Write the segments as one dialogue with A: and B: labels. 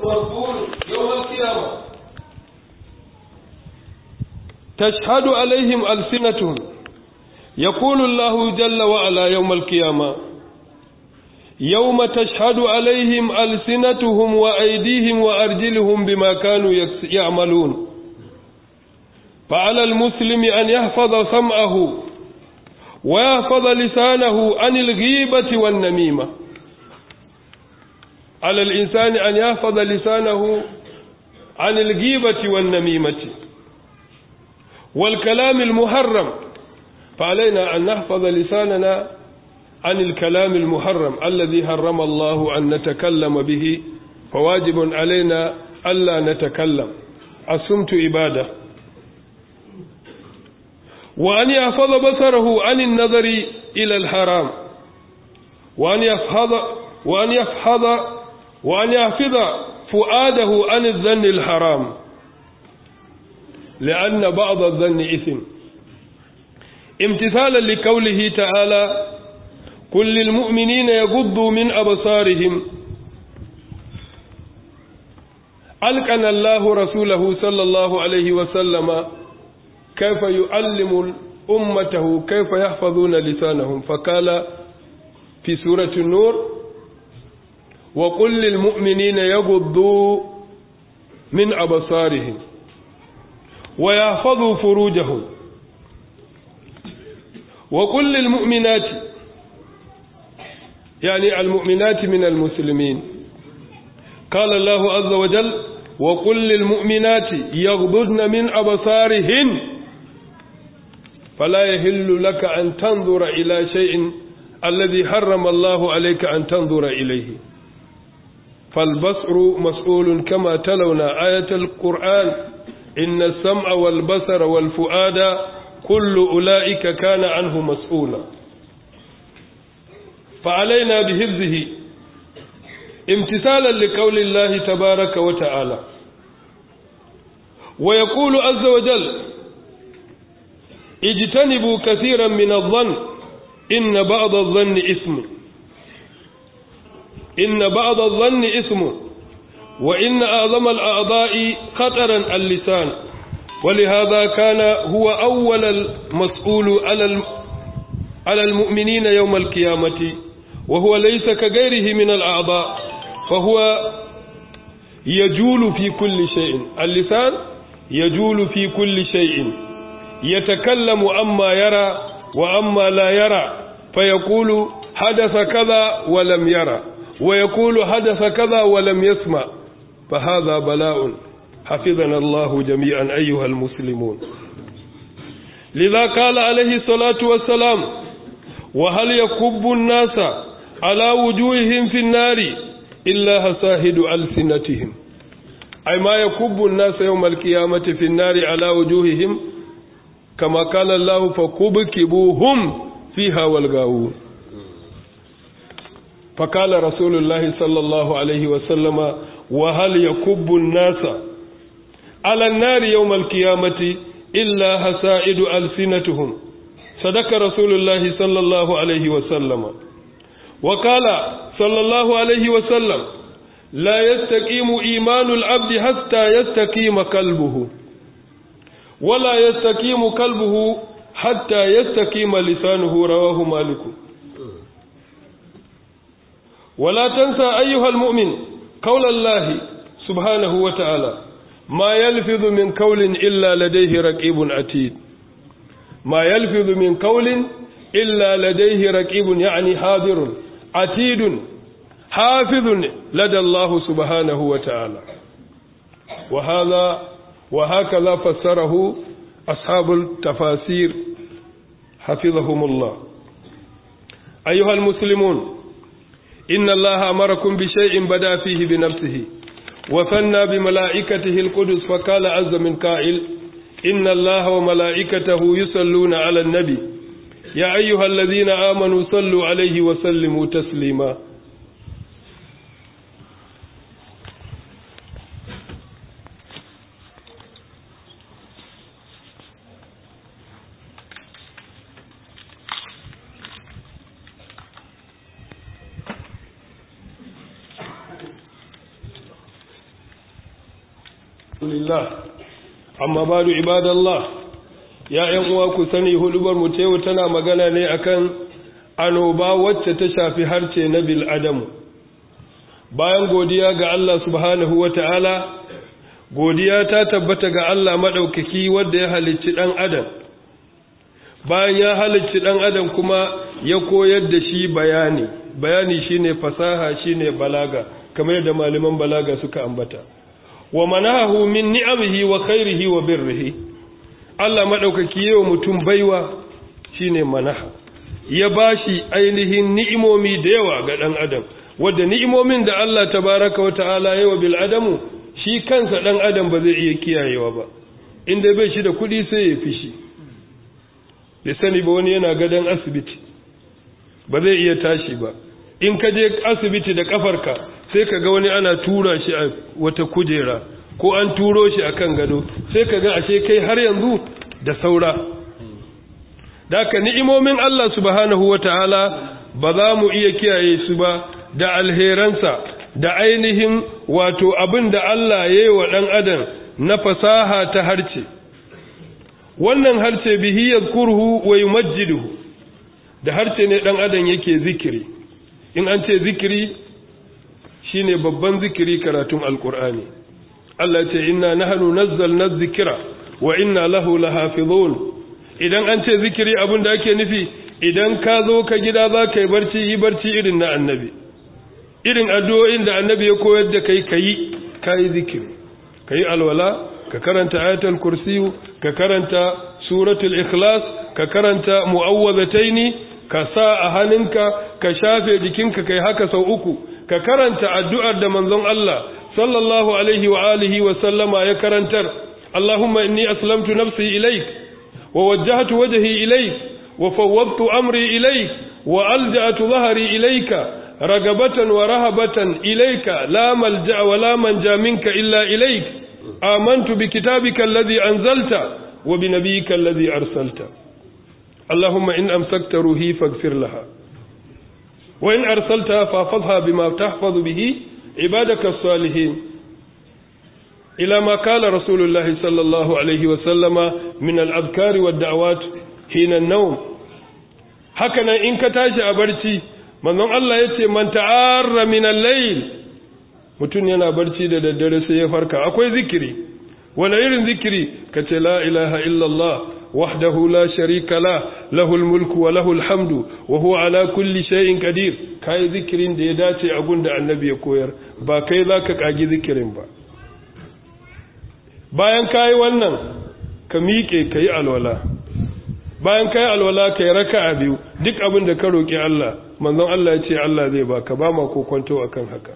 A: والطور يوم القيامة تشهد عليهم ألسنتهم يقول الله جل وعلا يوم القيامة يوم تشهد عليهم ألسنتهم وأيديهم وأرجلهم بما كانوا يعملون فعلى المسلم أن يحفظ سمعه ويحفظ لسانه عن الغيبة والنميمة على الإنسان أن يحفظ لسانه عن الغيبة والنميمة والكلام المحرم فعلينا أن نحفظ لساننا عن الكلام المحرم الذي حرم الله أن نتكلم به فواجب علينا ألا نتكلم الصمت عبادة وأن يحفظ بصره عن النظر إلى الحرام وأن يحفظ وأن يحفظ وأن يحفظ فؤاده عن الظن الحرام لأن بعض الظن إثم امتثالا لقوله تعالى قل للمؤمنين يغضوا من أبصارهم ألقن الله رسوله صلى الله عليه وسلم كيف يعلم أمته كيف يحفظون لسانهم فقال في سورة النور وقل للمؤمنين يغضوا من أبصارهم ويحفظوا فروجهم وقل للمؤمنات يعني المؤمنات من المسلمين قال الله عز وجل وقل للمؤمنات يغضضن من أبصارهن فلا يهل لك أن تنظر إلى شيء الذي حرم الله عليك أن تنظر إليه فالبصر مسؤول كما تلونا آية القرآن إن السمع والبصر والفؤاد كل أولئك كان عنه مسؤولا فعلينا بحفظه امتثالا لقول الله تبارك وتعالى ويقول عز وجل اجتنبوا كثيرا من الظن إن بعض الظن إثم إن بعض الظن إثم وإن أعظم الأعضاء خطرا اللسان ولهذا كان هو أول المسؤول على على المؤمنين يوم القيامة وهو ليس كغيره من الأعضاء فهو يجول في كل شيء اللسان يجول في كل شيء يتكلم أما يرى وأما لا يرى فيقول حدث كذا ولم يرى ويقول حدث كذا ولم يسمع فهذا بلاء حفظنا الله جميعا أيها المسلمون لذا قال عليه الصلاة والسلام وهل يكب الناس على وجوههم في النار إلا هساهد ألسنتهم أي ما يكب الناس يوم القيامة في النار على وجوههم كما قال الله فكبكبوهم فيها والغاوون فقال رسول الله صلى الله عليه وسلم وهل يكب الناس على النار يوم القيامة إلا هسائد ألسنتهم صدق رسول الله صلى الله عليه وسلم وقال صلى الله عليه وسلم لا يستقيم إيمان العبد حتى يستقيم قلبه ولا يستقيم قلبه حتى يستقيم لسانه رواه مالك ولا تنسى أيها المؤمن قول الله سبحانه وتعالى ما يلفظ من قول إلا لديه رقيب عتيد ما يلفظ من قول إلا لديه رقيب يعني حاضر عتيد حافظ لدى الله سبحانه وتعالى وهذا وهكذا فسره أصحاب التفاسير حفظهم الله أيها المسلمون إن الله أمركم بشيء بدأ فيه بنفسه وثنى بملائكته القدس فقال عز من قائل إن الله وملائكته يصلون على النبي يا أيها الذين آمنوا صلوا عليه وسلموا تسليما Alhamdulillah amma badu ibadallah ya ƴan uwa ku sani hudubar mu yau tana magana ne akan anoba wacce ta shafi harce na bil adamu bayan godiya ga Allah subhanahu wata'ala godiya ta tabbata ga Allah madaukaki wanda ya halicci dan adam bayan ya halicci dan adam kuma ya koyar da shi bayani bayani shine fasaha shine balaga kamar yadda malaman balaga suka ambata wa manahu min ni'amihi wa khairihi wa birrihi Allah madaukaki yayin mutum baiwa shine manaha ya bashi ainihin ni'imomi da yawa ga dan adam wanda ni'imomin da Allah tabaraka wa ta'ala yawa bil adamu shi kansa dan adam ba zai iya kiyayewa ba inda bai shi da kudi sai ya fishi da sani ba wani yana gadan asibiti ba zai iya tashi ba in ka je asibiti da kafarka sai ka ga wani ana tura shi a wata kujera ko an turo shi a kan gado sai ka ga ashe kai har yanzu da saura da ka ni'imomin Allah subhanahu wa ta'ala ba za mu iya kiyaye su ba da alheransa da ainihin wato abin da Allah ya yi wa ɗan adam na fasaha ta harce wannan harce bihi yadhkuruhu wa yumajjiduhu da harce ne ɗan adam yake zikiri in an ce zikiri shine babban zikiri karatun alkur'ani Allah ce inna nahnu nazzalna dhikra wa inna lahu lahafizun idan an ce zikiri abin da ake nufi idan ka zo ka gida za ka yi barci yi barci irin na annabi irin addu'o'in da annabi ya koyar da kai kayi kayi zikiri kayi alwala ka karanta ayatul kursiyu ka karanta suratul ikhlas ka karanta mu'awwazataini ka sa a hannunka ka shafe jikinka kai haka sau uku ka karanta addu'ar da manzon Allah sallallahu alaihi wa alihi wa sallama ya karantar Allahumma inni aslamtu nafsi ilaik wa wajjahtu wajhi ilaik wa fawwadtu amri ilaik wa alja'tu dhahri ilayka ragabatan wa rahabatan ilayka la malja'a wa la manja minka illa ilaik amantu bi kitabika alladhi anzalta wa bi nabiyyika alladhi arsalta اللهم إن أمسكت روحي فاغفر لها وإن أرسلتها فاحفظها بما تحفظ به عبادك الصالحين إلى ما قال رسول الله صلى الله عليه وسلم من الأذكار والدعوات حين النوم هكذا إن كتاش أبرتي من الله يتي من تعار من الليل mutum yana barci da daddare sai ya farka akwai zikiri wani irin zikiri ka ce la ilaha illallah وحده لا شريك له له الملك وله الحمد وهو على كل شيء قدير kai zikirin da ya dace a gunda annabi ya koyar ba kai zaka kagi zikirin ba bayan kai wannan ka miƙe kai alwala bayan kai alwala kai raka'a biyu duk abin da ka roki Allah manzon Allah ya ce Allah zai baka ba ma kokonto akan haka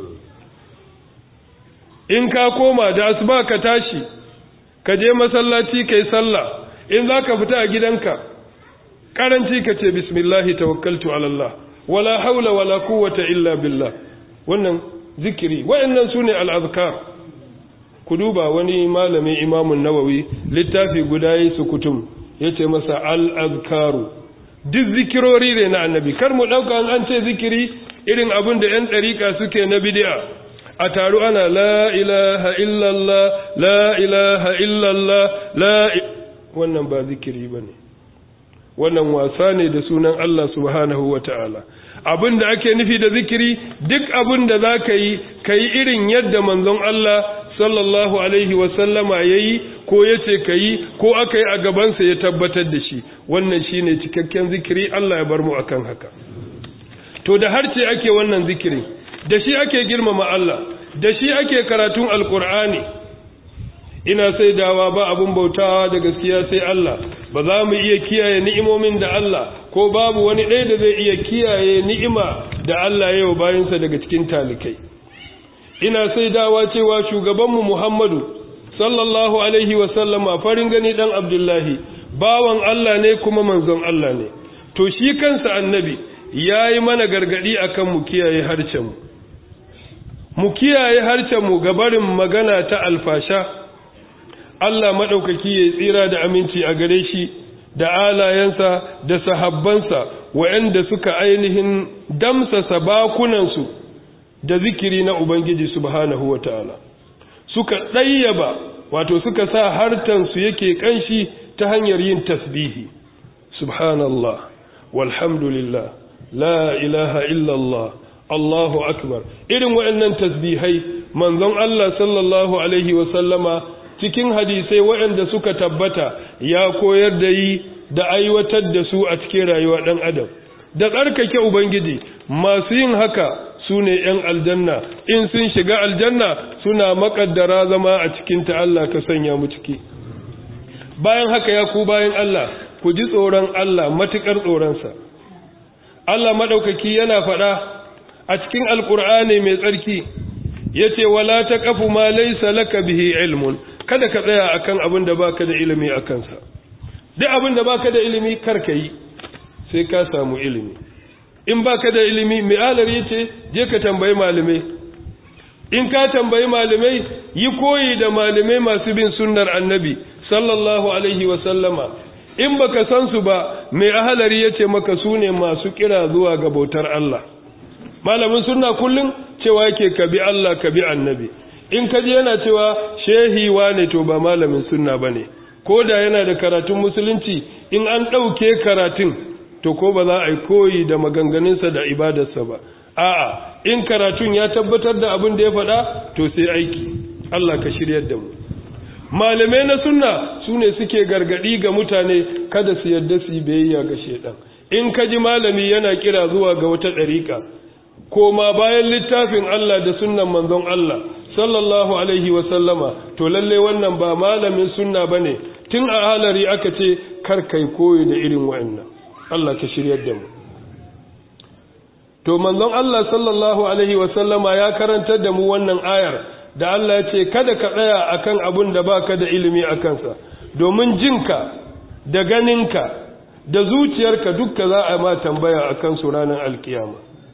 A: in ka koma da asuba ka tashi ka je masallaci kai sallah in za ka fita a gidanka karanci ka ce bismillahi tawakkaltu ala Allah wala haula wala quwwata illa billah wannan zikiri wayannan sune al-azkar ku duba wani malamin imamun nawawi littafi guda yi sukutum yace masa al-azkaru duk zikirori ne na annabi kar mu dauka an ce zikiri irin abin da yan dariƙa suke na bid'a a taru ana la ilaha illallah la ilaha illallah la wannan ba zikiri ba ne wannan wasa ne da sunan Allah subhanahu wa ta'ala abin da ake nufi da zikiri duk abin da za ka yi ka yi irin yadda manzon Allah sallallahu alaihi wasallama ya yi ko ya ce ka yi ko aka yi a gabansa ya tabbatar da shi wannan shi ne cikakken zikiri Allah ya bar mu akan haka to da harce ake wannan zikiri da shi ake girmama Allah da shi ake karatun alkur'ani ina sai dawa ba abun bautawa da gaskiya sai Allah ba za mu iya kiyaye ni'imomin da Allah ko babu wani ɗaya da zai iya kiyaye ni'ima da Allah yau bayansa daga cikin talikai ina sai dawa cewa shugabanmu Muhammadu sallallahu alaihi wa sallama farin gani dan Abdullahi bawan Allah ne kuma manzon Allah ne to shi kansa annabi yayi mana gargadi akan mu kiyaye harcen mu mu kiyaye harcen mu gabarin magana ta alfasha Allah maɗaukaki ya tsira da aminci a gare shi da alayensa da sahabbansa waɗanda suka ainihin damsasa bakunansu da zikiri na Ubangiji subhanahu wa ta'ala suka ɗayyaba wato suka sa hartansu yake ƙanshi ta hanyar yin tasbihi subhanallah walhamdulillah la ilaha illallah Allahu akbar irin waɗannan tasbihai manzon Allah sallallahu alaihi wasallama cikin hadisai waɗanda suka tabbata ya koyar da yi da aiwatar da su a cikin rayuwa ɗan adam da tsarkake ubangiji masu yin haka su ne ‘yan aljanna in sun shiga aljanna suna makaddara zama a cikinta Allah ka sanya mu ciki bayan haka ya ku bayan Allah ku ji tsoron Allah matuƙar tsoronsa Allah maɗaukaki yana faɗa a cikin alƙur'ani mai tsarki ya ce wala ta ƙafu ma laisa laka bihi ilmun kada ka tsaya akan abin da baka da ilimi a kansa duk abin da baka da ilimi kar ka yi sai ka samu ilimi in baka da ilimi mai alar yace je ka tambayi malamai in ka tambayi malamai yi koyi da malamai masu bin sunnar annabi sallallahu alaihi wa sallama in baka san su ba mai ahalari yace maka su ne masu kira zuwa ga bautar Allah malamin sunna kullum cewa yake ka bi Allah ka bi annabi in ka je yana cewa shehi wane to ba malamin sunna bane ko da yana da karatun musulunci in an ɗauke karatun to ko ba za a yi koyi da maganganunsa da ibadarsa ba a'a in karatun ya tabbatar da abin da ya faɗa to sai aiki Allah ka shiryar da mu malamai na sunna su ne suke gargaɗi ga mutane kada su yarda su yi biyayya ga shedan in ka ji malami yana kira zuwa ga wata ɗariƙa koma bayan littafin Allah da sunnan manzon Allah sallallahu alaihi wa sallama to lalle wannan ba malamin sunna bane tun a halari aka ce kar kai koyi da irin wa'annan Allah ka shiryar da mu to manzon Allah sallallahu alaihi wasallama ya karantar da mu wannan ayar da Allah ya ce kada ka tsaya akan abun da baka da ilimi a kansa domin jinka da ganinka da zuciyarka dukka za a ma tambaya akan su ranar alkiyama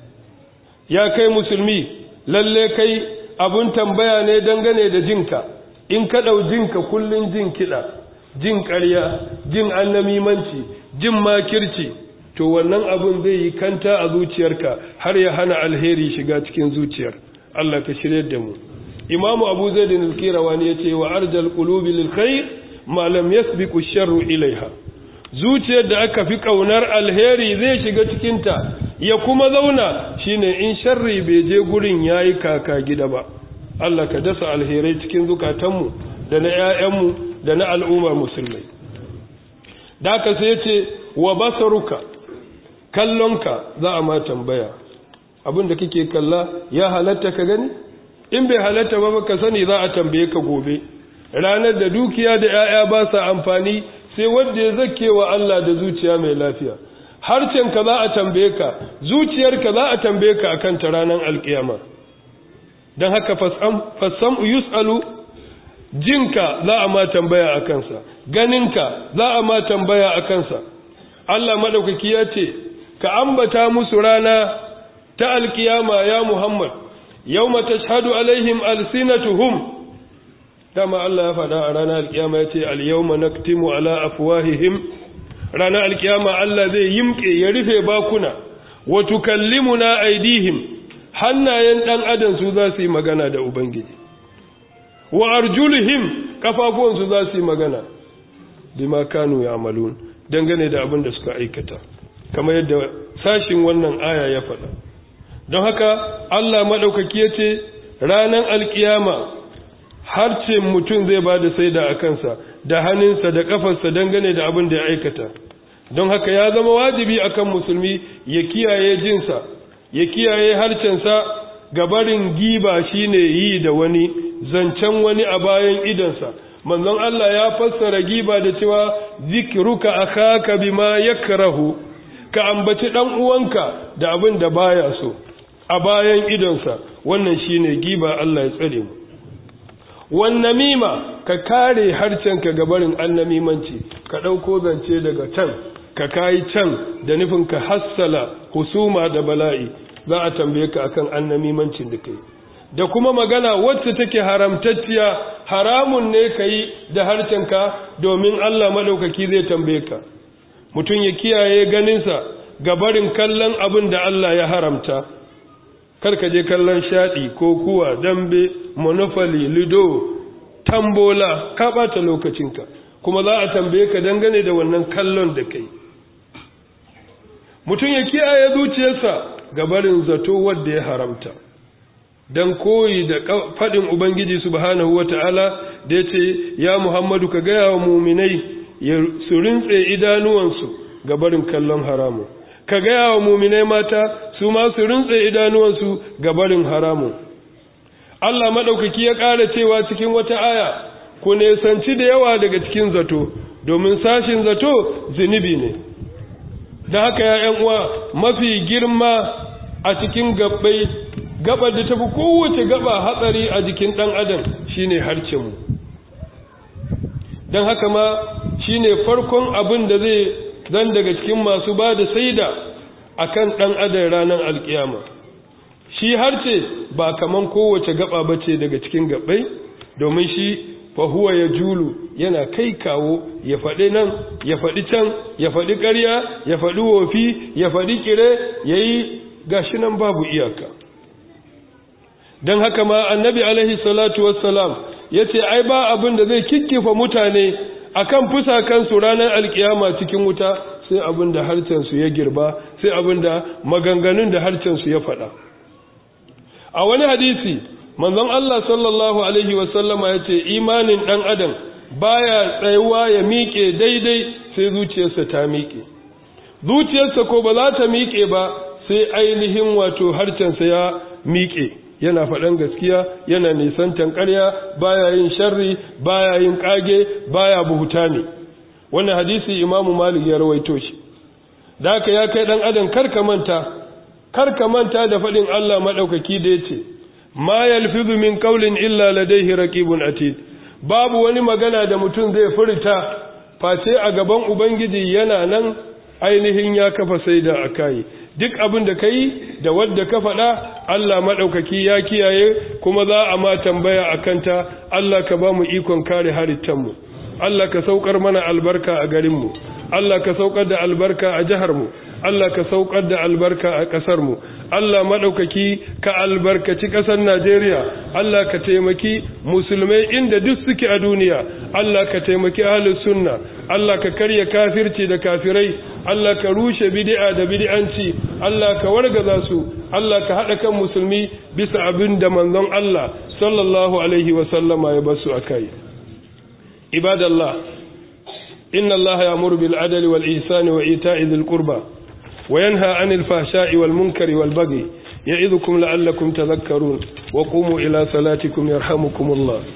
A: ya kai musulmi lalle kai abun tambaya ne dangane da jinka in ka ɗau jinka kullun jin kiɗa jin ƙarya jin annamimanci jin makirci to wannan abun zai yi kanta a zuciyarka har ya hana alheri shiga cikin zuciyar Allah ka shirye da mu imamu abu zaid al-kirawani yace wa arjal qulubi lil khair ma lam yasbiqu sharru ilaiha zuciyar da aka fi kaunar alheri zai shiga cikin ta ya kuma zauna shine in sharri bai je gurin yayi kaka gida ba Allah ka dasa alherai cikin zukatanmu da na 'ya'yanmu da na al'ummar musulmai da aka sai ce wa basaruka kallonka za a ma tambaya abin da kake kalla ya halatta ka gani in bai halatta ba ka sani za a tambaye ka gobe ranar da dukiya da 'ya'ya ba sa amfani sai wanda ya zake wa Allah da zuciya mai lafiya harcenka za a tambaye ka zuciyarka za a tambaye ka akan ta ranar alkiyama don haka fassam yus'alu jinka za a ma tambaya a kansa ganinka za a ma tambaya a kansa Allah madaukaki ya ce ka ambata musu rana ta alkiyama ya Muhammad yawma tashhadu alaihim alsinatuhum dama Allah ya faɗa a ranar alkiyama ya ce al-yawma naktimu ala afwahihim ranar alkiyama Allah zai yimke ya rufe bakuna wa tukallimuna aidihim hannayen dan adam su za su yi magana da ubangiji wa arjulihim kafafuwansu za su yi magana bima kanu ya'malun dangane da abin da suka aikata kamar yadda sashin wannan aya ya faɗa don haka Allah maɗaukaki ya ce ranar alkiyama harce mutum zai ba da saida a kansa da hannunsa da ƙafarsa dangane da abin da ya aikata don haka ya zama wajibi akan musulmi ya kiyaye jinsa ya kiyaye harcensa gabarin giba shine yi da wani zancen wani a bayan idonsa manzon Allah ya fassara giba da cewa zikruka akhaka bima yakrahu ka ambaci dan uwanka da abin da baya so a bayan idonsa wannan shine giba Allah ya tsare mu wan namima ka kare harcenka gabarin annamimanci ka dauko zance daga can ka kai can da nufin ka hassala husuma da bala'i za a tambaye ka akan annamimancin da kai da kuma magana wacce take haramtacciya haramun ne ka yi da harcenka domin Allah maɗaukaki zai tambaye ka mutum ya kiyaye ganinsa ga barin kallon abin da Allah ya haramta karka je kallon shaɗi ko kuwa dambe monopoly lido tambola ka ɓata lokacinka kuma za a tambaye ka dangane da wannan kallon da kai mutum ya kiyaye zuciyarsa ga barin zato wadda ya haramta don koyi da faɗin ubangiji subhanahu wata'ala da ya ce ya muhammadu ka gaya wa muminai su rintse idanuwansu ga barin kallon haramu ka gaya wa muminai mata su ma su rintse idanuwansu ga barin haramu Allah maɗaukaki ya ƙara cewa cikin wata aya ku nesanci da yawa daga cikin zato domin sashin zato zunubi ne da haka ya uwa mafi girma a cikin gabbai gabar da tafi kowace gaba hatsari a jikin ɗan adam shine harcenmu don haka ma shine farkon abin da zai zan daga cikin masu ba da saida akan ɗan adam ranar alkiyama shi harce ba kaman kowace gaba bace daga cikin gabbai domin shi fahuwa ya julu yana kai kawo ya faɗi nan ya faɗi can ya faɗi ƙarya ya faɗi wofi ya faɗi ƙire ya yi gashi nan babu iyaka don haka ma annabi alaihi salatu wassalam ya ce ai ba abin da zai kikkifa mutane akan fusakansu ranar alkiyama cikin wuta sai abin da harcensu ya girba sai abin da maganganun da harcensu ya faɗa a wani hadisi manzon Allah sallallahu alaihi wasallama ya ce imanin ɗan adam baya tsayuwa ya miƙe daidai sai zuciyarsa ta miƙe zuciyarsa ko ba za ta miƙe ba sai ainihin wato harcensa ya miƙe yana faɗan gaskiya yana nisantan ƙarya baya yin sharri baya yin ƙage baya buhuta ne wannan hadisi imamu malik ya rawaito shi da haka ya kai ɗan adam karka manta karka manta da faɗin Allah maɗaukaki da ya ce ma yalfizu min qawlin illa ladayhi raqibun atid babu wani magana da mutum zai furta face a gaban ubangiji yana nan ainihin ya kafa saida akai duk abin da kai da wadda ka faɗa Allah maɗaukaki ya kiyaye kuma za a ma tambaya a kanta Allah ka ba mu ikon kare halittanmu Allah ka saukar mana albarka a garinmu Allah ka saukar da albarka a jiharmu Allah ka saukar da albarka a ƙasarmu Allah maɗaukaki ka albarkaci ƙasar Najeriya Allah ka taimaki musulmai inda duk suke a duniya Allah ka taimaki ahlus sunna Allah ka karya kafirci da kafirai Allah ka rushe bid'a da bid'anci Allah ka wargaza su Allah ka haɗa kan musulmi bisa abin da manzon Allah sallallahu alaihi wa sallama ya basu akai ibadallah inna Allah ya'muru bil adli wal ihsani wa ita'i dhil qurba وينهى عن الفحشاء والمنكر والبغي يعظكم لعلكم تذكرون وقوموا إلى صلاتكم يرحمكم الله